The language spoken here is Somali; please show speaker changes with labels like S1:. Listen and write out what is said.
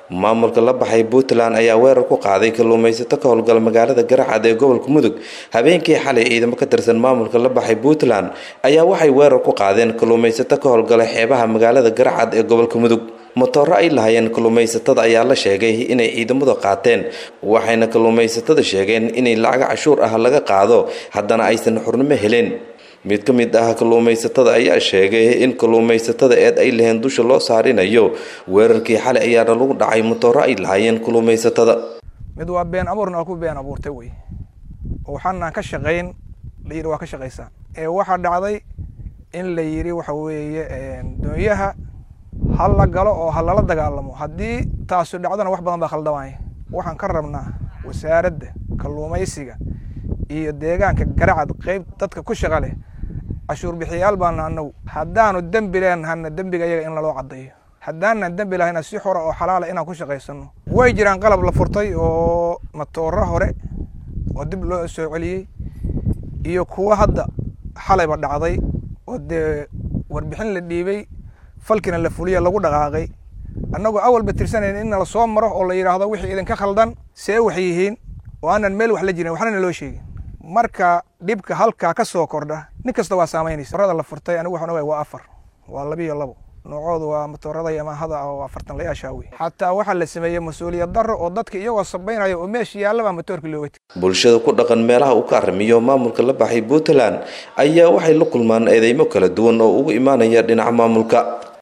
S1: maamulka la baxay puntland ayaa weerar ku qaaday kalluumaysato ka howlgala magaalada garacad ee gobolka mudug habeenkii xalay ciidamo ka tirsan maamulka la baxay puntland ayaa waxay weerar ku qaadeen kalluumaysato ka howlgala xeebaha magaalada garacad ee gobolka mudug matooro ay lahayeen kalluumaysatada ayaa la sheegay inay ciidamadu qaateen waxayna kalluumaysatada sheegeen inay lacaga cashuur ah laga qaado haddana aysan xurnimo helin mid ka mid ah kalluumaysatada ayaa sheegay in kalluumaysatada eed ay laheen dusha loo saarinayo weerarkii xalay ayaana lagu dhacay matooro ay lahaayeen kalluumaysatada
S2: mid waa been abuurna waa ku been abuurtay wey oo waxaanaan ka shaqayn la yidhi waa ka shaqaysaa ee waxaa dhacday in la yidhi waxa weeye doonyaha ha la galo oo ha lala dagaalamo haddii taasu dhacdona wax badan baa khaldamaya waxaan ka rabnaa wasaaradda kalluumaysiga iyo deegaanka garacad qeyb dadka ku shaqa leh cashuur bixiyayaal baana anagu haddaanu dembi leenahana dembiga iyaga in laloo caddeeyo haddaanan dembi lahayna si xora oo xalaala inaan ku shaqaysano way jiraan qalab la furtay oo matooro hore oo dib loo soo celiyey iyo kuwo hadda xalayba dhacday oo dee warbixin la dhiibay falkina la fuliya lagu dhaqaaqay annagoo awalba tirsanayn in nala soo maro oo la yidhaahdo wixii idinka khaldan see wax yihiin oo aanan meel wax la jirin waxnana loo sheegin marka dhibka halkaa ka soo kordha nin kasta waa saamaynaysa torada la furtay anigu waxaan ogahay waa afar waa labiyo labo noocoodu waa matoorada yamaahada oo afartan layaashaa wey xataa waxaa la sameeyey mas-uuliyad darro oo dadka iyagoo sabaynaya oo meesha yaallaba matoorka looga tegay
S1: bulshada ku dhaqan meelaha uu ka arrimiyo maamulka la baxay puntland ayaa waxay la kulmaan eedeymo kala duwan oo ugu imaanaya dhinaca maamulka